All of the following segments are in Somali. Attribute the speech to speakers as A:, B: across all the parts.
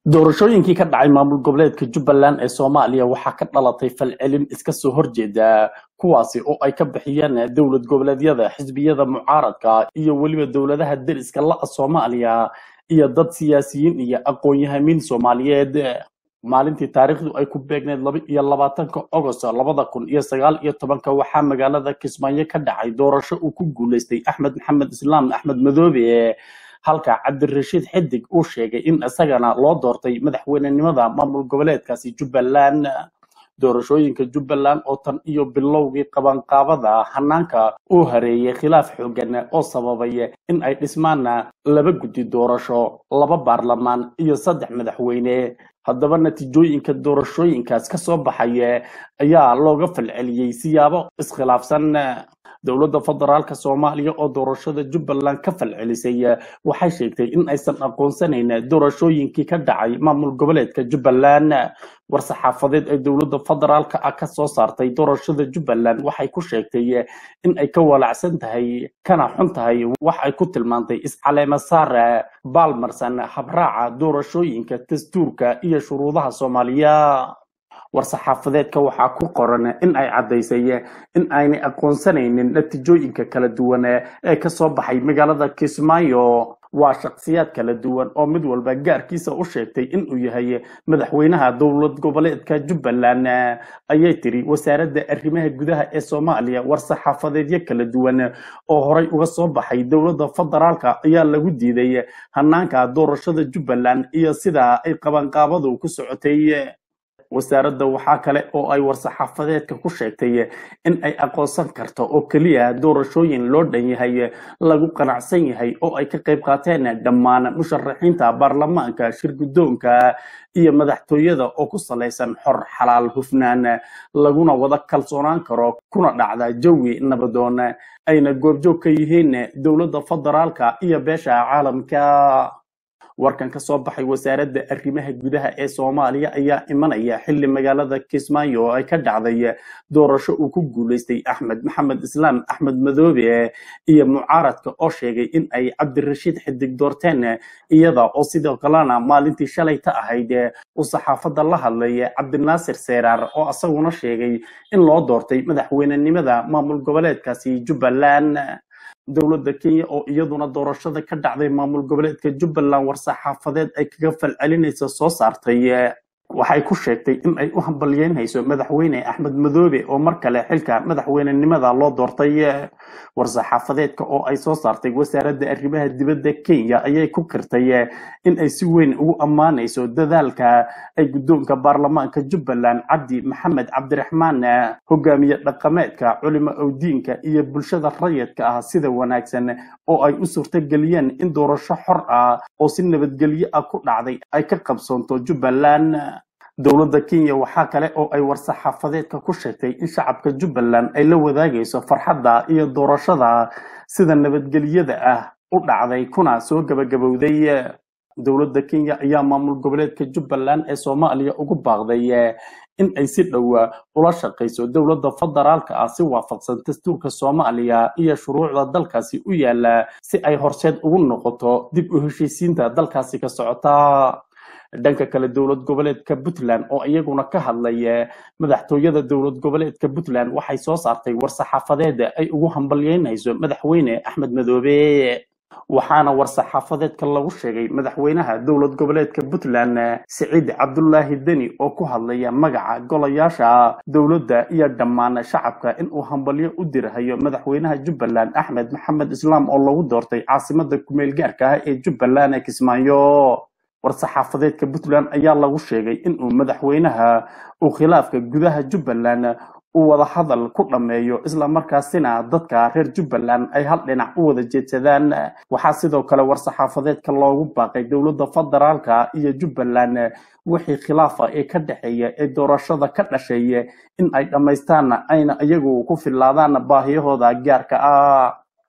A: doorashooyinkii ka dhacay maamul goboleedka jubbaland ee soomaaliya waxaa ka dhalatay falcelin iska soo horjeeda kuwaasi oo ay ka bixiyeen dowlad goboleedyada xisbiyada mucaaradka iyo weliba dowladaha deriska la'a soomaaliya iyo dad siyaasiyiin iyo aqoon-yahamiin soomaaliyeed maalintii taariikhdu ay ku beegneyd laba iyo labaatanka ogost labada kun iyo sagaal iyo tobanka waxaa magaalada kismaayo ka dhacay doorasho uu ku guuleystay axmed maxamed islaam axmed madoobe halka cabdirashiid xidig uu sheegay in isagana loo doortay madaxweynenimada maamul goboleedkaasi jubbaland doorashooyinka jubbaland oo tan iyo bilowgii qabanqaabada hanaanka uu hareeyay khilaaf xoogan oo sababay in ay dhismaan laba guddi doorasho laba baarlamaan iyo saddex madaxweyne haddaba natiijooyinka doorashooyinkaas ka soo baxaya ayaa looga falceliyey siyaabo iskhilaafsan dowladda federaalka soomaaliya oo doorashada jubbaland ka falcelisay waxay sheegtay in aysan aqoonsanayn doorashooyinkii ka dhacay maamul goboleedka jubbaland war-saxaafadeed ee dowladda federaalka ah ka soo saartay doorashada jubbaland waxay ku sheegtay in ay ka walacsan tahay kana xun tahay wax ay ku tilmaantay iscaleema saar baalmarsan habraaca doorashooyinka dastuurka iyo shuruudaha soomaaliya war-saxaafadeedka waxaa ku qoran in ay caddaysay in aynay aqoonsanaynin natiijooyinka kala duwan ee ka soo baxay magaalada kismaayo waa shakhsiyaad kala duwan oo mid walba gaarkiisa u sheegtay inuu yahay madaxweynaha dowlad goboleedka jubbaland ayay tiri wasaaradda arrimaha gudaha ee soomaaliya war-saxaafadeedyo kala duwan oo horay uga soo baxay dowladda federaalka ayaa lagu diiday hanaanka doorashada jubbaland iyo sida ay qabanqaabadu ku socotay wasaaradda waxaa kale oo ay war-saxaafadeedka ku sheegtay in ay aqoonsan karto oo keliya doorashooyin loo dhan yahay lagu qanacsan yahay oo ay ka qayb qaateen dhammaan musharaxiinta baarlamaanka shirgudoonka iyo madaxtooyada oo ku salaysan xor xalaal hufnaan laguna wada kalsoonaan karo kuna dhacda jawi nabadoon ayna goobjoog ka yihiin dowladda federaalka iyo beesha caalamka warkan ka soo baxay wasaaradda arrimaha gudaha ee soomaaliya ayaa imanaya xilli magaalada kismaayo oo ay ka dhacday doorasho uu ku guuleystay axmed maxamed islaam axmed madoobe iyo mucaaradka oo sheegay in ay cabdirashiid xidig doorteen iyada oo sidoo kalena maalintii shalay ka ahayd uu saxaafadda la hadlay cabdinaasir seeraar oo isaguna sheegay in loo doortay madaxweynenimada maamul goboleedkaasi jubbaland dowladda kenya oo iyaduna doorashada ka dhacday maamul goboleedka jubbaland war-saxaafadeed ay kaga falcelinaysa soo saartay waxay ku sheegtay in ay u hambalyeynayso madaxweyne axmed madoobe oo mar kale xilka madaxweynenimada loo doortay war-saxaafadeedka oo ay soo saartay wasaaradda arrimaha dibadda kenya ayay ku kirtay in ay si weyn ugu ammaanayso dadaalka ay guddoonka baarlamaanka jubbaland cabdi maxamed cabdiraxmaan hogaamiye dhaqameedka culimo owdiinka iyo bulshada rayidka ah sida wanaagsan oo ay u suurtageliyeen in doorasho xor ah oo si nabadgelyo ah ku dhacday ay ka qabsoonto jubbaland dowladda kenya waxaa kale oo ay war-saxaafadeedka ku sheegtay in shacabka jubbaland ay la wadaagayso farxadda iyo doorashada sida nabadgelyada ah u dhacday kuna soo gabagabowday dowladda kenya ayaa maamul goboleedka jubbaland ee soomaaliya ugu baaqday in ay si dhowa ula shaqayso dowladda federaalka ah si waafaqsan dastuurka soomaaliya iyo shuruucda dalkaasi u yaala si ay horseed ugu noqoto dib u heshiisiinta dalkaasi ka socota dhanka kale dowlad goboleedka puntland oo iyaguna ka hadlay madaxtooyada dowlad goboleedka puntland waxay soo saartay war-saxaafadeed ay ugu hambalyeynayso madaxweyne axmed madoobe waxaana war-saxaafadeedka lagu sheegay madaxweynaha dowlad goboleedka puntland siciid cabdulaahi deni oo ku hadlaya magaca golayaasha dowladda iyo dhammaan shacabka inuu hambalyo u dirhayo madaxweynaha jubbaland axmed maxamed islaam oo lagu doortay caasimada kumeel gaarka ah ee jubbaland ee kismaayo war-saxaafadeedka puntland ayaa lagu sheegay inuu madaxweynaha uu khilaafka gudaha jubbaland uu wada hadal ku dhammeeyo islamarkaasina dadka reer jubbaland ay hal dhinac u wada jeedsadaan waxaa sidoo kale war-saxaafadeedka loogu baaqay dowladda federaalka iyo jubbaland wixii khilaafa ee ka dhexeeya ee doorashada ka dhashay in ay dhammaystaan ayna iyagu ku filaadaan baahiyahooda gaarka ah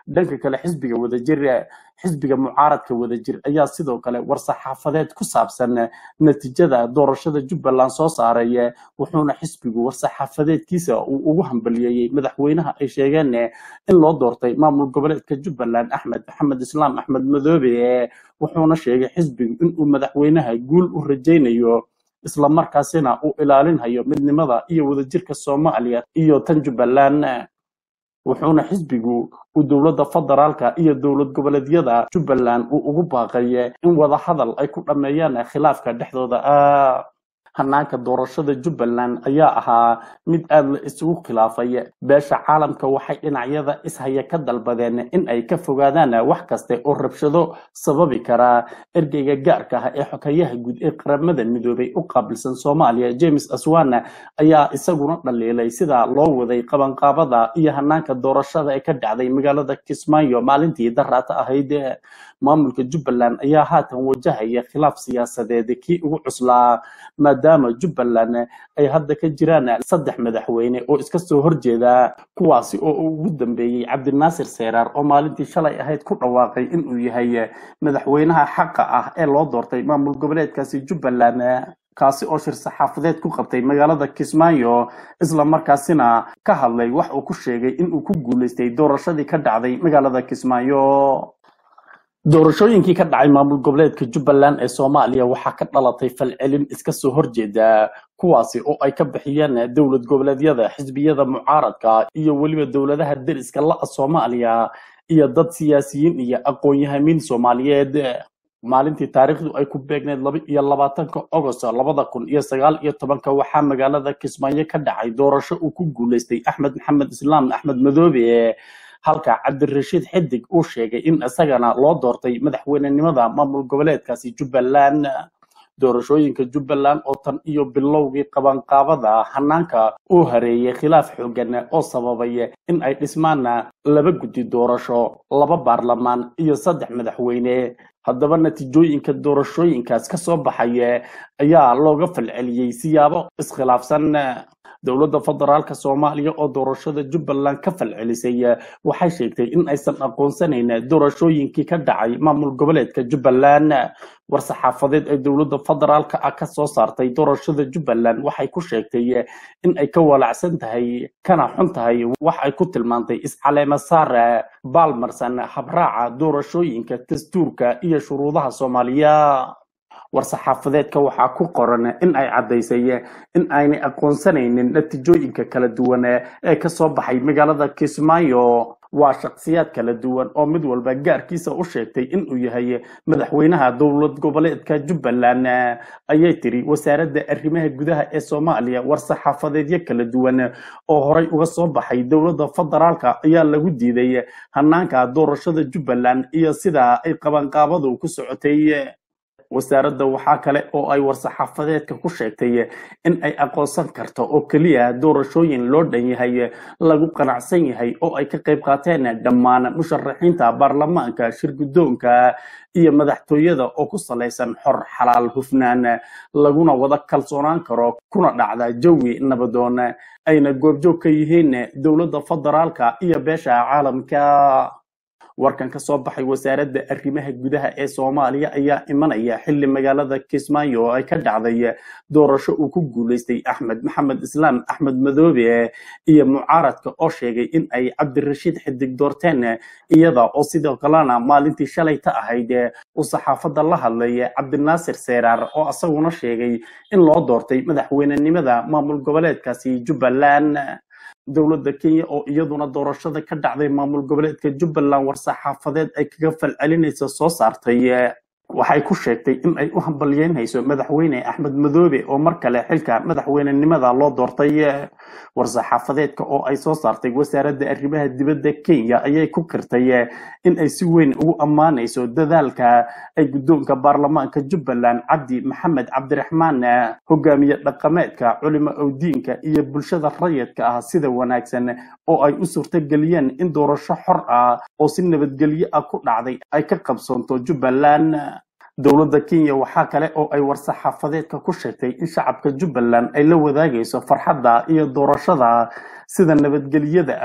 A: dhanka kale xisbiga wadajir xisbiga mucaaradka wadajir ayaa sidoo kale war-saxaafadeed ku saabsan natiijada doorashada jubbaland soo saaray wuxuuna xisbigu war-saxaafadeedkiisa uu ugu hambaliyeeyey madaxweynaha ay sheegeen in loo doortay maamul goboleedka jubbaland axmed maxamed islaam axmed madoobe wuxuuna sheegay xisbigu inuu madaxweynaha guul u rajaynayo isla markaasina uu ilaalinhayo midnimada iyo wadajirka soomaaliya iyo tan jubbaland wuxuuna xisbigu uu dowladda federaalka iyo dowlad goboleedyada jubbaland uu ugu baaqay in wada hadal ay ku dhammeeyaan khilaafka dhexdooda ah hanaanka doorashada jubbaland ayaa ahaa mid aada la isugu khilaafay beesha caalamka waxay dhinacyada ishaya ka dalbadeen in ay ka fogaadaan wax kaste oo rabshado sababi karaa ergeyga gaarka ah ee xokayaha guud ee qaramada midoobay u qaabilsan soomaaliya james aswana ayaa isaguna dhaliilay sida loo waday qabanqaabada iyo hanaanka doorashada ee ka dhacday magaalada kismaayo maalintii daraata ahayd maamulka jubbaland ayaa haatan wajahaya khilaaf siyaasadeed kii ugu cuslaa maadaama jubbaland ay hadda ka jiraan saddex madaxweyne oo iska soo horjeeda kuwaasi oo ugu dambeeyey cabdinaasir seeraar oo maalintii shalay ahayd ku dhawaaqay inuu yahay madaxweynaha xaqa ah ee loo doortay maamul goboleedkaasi jubbaland kaasi oo shir saxaafadeed ku qabtay magaalada kismaayo isla markaasina ka hadlay wax uu ku sheegay inuu ku guuleystay doorashadii ka dhacday magaalada kismaayo doorashooyinkii ka dhacay maamul goboleedka jubbaland ee soomaaliya waxaa ka dhalatay falcelin iska soo horjeeda kuwaasi oo ay ka bixiyeen dowlad goboleedyada xisbiyada mucaaradka iyo weliba dowladaha deriska la soomaaliya iyo dad siyaasiyiin iyo aqoon-yahamiin soomaaliyeed maalintii taariikhdu ay ku beegneyd laba iyo labaatanka ogost labada kun iyo sagaal iyo tobanka waxaa magaalada kismaayo ka dhacay doorasho uu ku guuleystay axmed maxamed islaam axmed madoobe halka cabdirashiid xidig uu sheegay in isagana loo doortay madaxweynenimada maamul goboleedkaasi jubbaland doorashooyinka jubbaland oo tan iyo bilowgii qabanqaabada hanaanka uu hareeyay khilaaf xoogan oo sababay in ay dhismaan laba guddi doorasho laba baarlamaan iyo saddex madaxweyne haddaba natiijooyinka doorashooyinkaas ka soo baxaya ayaa looga falceliyey siyaabo iskhilaafsan dowladda federaalka soomaaliya oo doorashada jubbaland ka falcelisay waxay sheegtay in aysan aqoonsanayn doorashooyinkii ka dhacay maamul goboleedka jubbaland war-saxaafadeed ee dowladda federaalka ah ka soo saartay doorashada jubbaland waxay ku sheegtay in ay ka walacsan tahay kana xun tahay wax ay ku tilmaantay iscaleema saar baalmarsan habraaca doorashooyinka dastuurka iyo shuruudaha soomaaliya war-saxaafadeedka waxaa ku qoran in ay caddaysay in aynay aqoonsanaynin natiijooyinka kala duwan ee ka soo baxay magaalada kismaayo waa shakhsiyaad kala duwan oo mid walba gaarkiisa u sheegtay inuu yahay madaxweynaha dowlad goboleedka jubbaland ayay tiri wasaaradda arrimaha gudaha ee soomaaliya war-saxaafadeedyo kala duwan oo horay uga soo baxay dowladda federaalka ayaa lagu diiday hanaanka doorashada jubbaland iyo sida ay qabanqaabadu ku socotay wasaaradda waxaa kale oo ay war-saxaafadeedka ku sheegtay in ay aqoonsan karto oo keliya doorashooyin loo dhan yahay lagu qanacsan yahay oo ay ka qayb qaateen dhammaan musharaxiinta baarlamaanka shirgudoonka iyo madaxtooyada oo ku salaysan xor xalaal hufnaan laguna wada kalsoonaan karo kuna dhacda jawi nabadoon ayna goobjoog ka yihiin dowladda federaalka iyo beesha caalamka warkan ka soo baxay wasaaradda arrimaha gudaha ee soomaaliya ayaa imanaya xilli magaalada kismaayo oo ay ka dhacday doorasho uu ku guuleystay axmed maxamed islaam axmed madoobe iyo mucaaradka oo sheegay in ay cabdirashiid xidig doorteen iyada oo sidoo kalena maalintii shalay ta ahayd uu saxaafadda la hadlay cabdinaasir seeraar oo isaguna sheegay in loo doortay madaxweynenimada maamul goboleedkaasi jubbaland dowladda kenya oo iyaduna doorashada ka dhacday maamul goboleedka jubbaland war-saxaafadeed ay kaga falcelinaysa soo saartay waxay ku sheegtay in ay u hambalyeynayso madaxweyne axmed madoobe oo mar kale xilka madaxweynenimada loo doortay war-saxaafadeedka oo ay soo saartay wasaaradda arrimaha dibadda kenya ayay ku kirtay in ay si weyn ugu ammaanayso dadaalka ay guddoonka baarlamaanka jubbaland cabdi maxamed cabdiraxmaan hogaamiye dhaqameedka culimo owdiinka iyo bulshada rayidka ah sida wanaagsan oo ay u suurtageliyeen in doorasho xor ah oo si nabadgelyo ah ku dhacday ay ka qabsoonto jubbaland dowladda kenya waxaa kale oo ay war-saxaafadeedka ku sheegtay in shacabka jubbaland ay la wadaagayso farxadda iyo doorashada sida nabadgelyada ah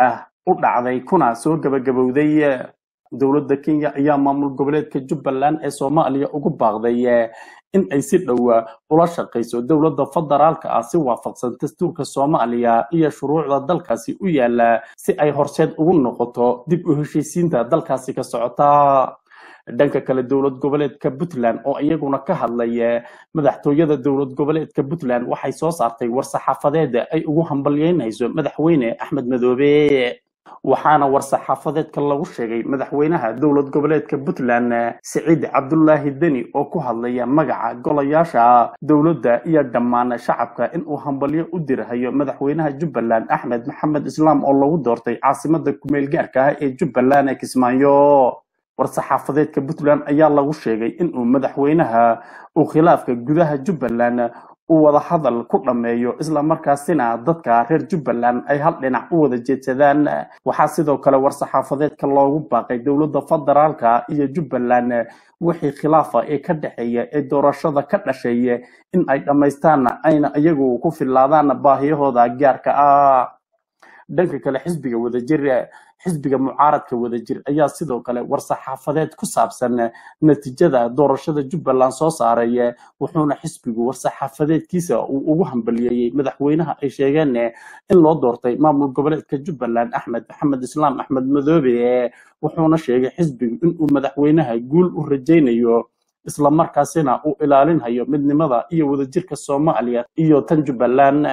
A: u dhacday kuna soo gabagabowday dowladda kenya ayaa maamul goboleedka jubbaland ee soomaaliya ugu baaqday in ay si dhowa ula shaqayso dowladda federaalka ah si waafaqsan dastuurka soomaaliya iyo shuruucda dalkaasi u yaala si ay horseed ugu noqoto dib u heshiisiinta dalkaasi ka socota dhanka kale dowlad goboleedka puntland oo iyaguna ka hadlay madaxtooyada dowlad goboleedka puntland waxay soo saartay war-saxaafadeed ay ugu hambalyeynayso madaxweyne axmed madoobe waxaana war-saxaafadeedka lagu sheegay madaxweynaha dowlad goboleedka puntland siciid cabdulaahi deni oo ku hadlaya magaca golayaasha dowladda iyo dhammaan shacabka inuu hambalyo u dirhayo madaxweynaha jubbaland axmed maxamed islaam oo lagu doortay caasimada kumeel gaarka ah ee jubbaland ee kismaayo war-saxaafadeedka puntland ayaa lagu sheegay inuu madaxweynaha uu khilaafka gudaha jubbaland uu wada hadal ku dhammeeyo islamarkaasina dadka reer jubbaland ay hal dhinac u wada jeedsadaan waxaa sidoo kale war-saxaafadeedka loogu baaqay dowladda federaalka iyo jubbaland wixii khilaafa ee ka dhexeeya ee doorashada ka dhashay in ay dhammaystaan ayna iyagu ku filaadaan baahiyahooda gaarka ah dhanka kale xisbiga wadajir xisbiga mucaaradka wadajir ayaa sidoo kale war-saxaafadeed ku saabsan natiijada doorashada jubbaland soo saaray wuxuuna xisbigu war-saxaafadeedkiisa uu ugu hambaliyeeyey madaxweynaha ay sheegeen in loo doortay maamul goboleedka jubbaland axmed maxamed islaam axmed madoobe wuxuuna sheegay xisbigu inuu madaxweynaha guul u rajaynayo islamarkaasina uu ilaalinhayo midnimada iyo wadajirka soomaaliya iyo tan jubbaland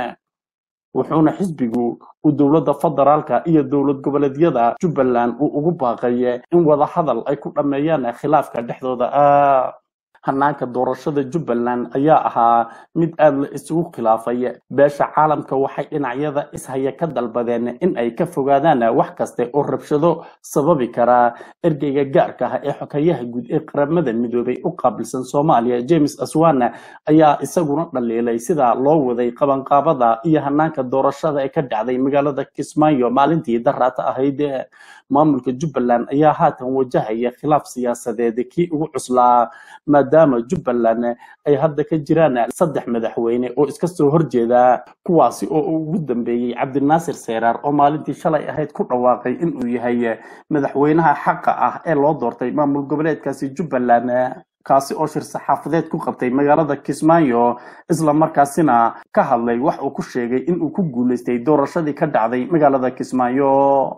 A: wuxuuna xisbigu uu dowladda federaalka iyo dowlad goboleedyada jubbaland uu ugu baaqay in wada hadal ay ku dhammeeyaan khilaafka dhexdooda ah hanaanka doorashada jubbaland ayaa ahaa mid aad la isugu khilaafay beesha caalamka waxay dhinacyada ishaya ka dalbadeen in ay ka fogaadaan wax kaste oo rabshado sababi karaa ergeyga gaarka ah ee xokayaha guud ee qaramada midoobay u qaabilsan soomaaliya james aswana ayaa isaguna dhaliilay sida loo waday qabanqaabada iyo hanaanka doorashada ee ka dhacday magaalada kismaayo maalintii daraata ahayd maamulka jubbaland ayaa haatan wajahaya khilaaf siyaasadeed kii ugu cuslaa maadaama jubbaland ay hadda ka jiraan saddex madaxweyne oo iska soo horjeeda kuwaasi oo ugu dambeeyey cabdinaasir seyraar oo maalintii shalay ahayd ku dhawaaqay inuu yahay madaxweynaha xaqa ah ee loo doortay maamul goboleedkaasi jubbaland kaasi oo shir saxaafadeed ku qabtay magaalada kismaayo islamarkaasina ka hadlay wax uu ku sheegay inuu ku guuleystay doorashadii ka dhacday magaalada kismaayo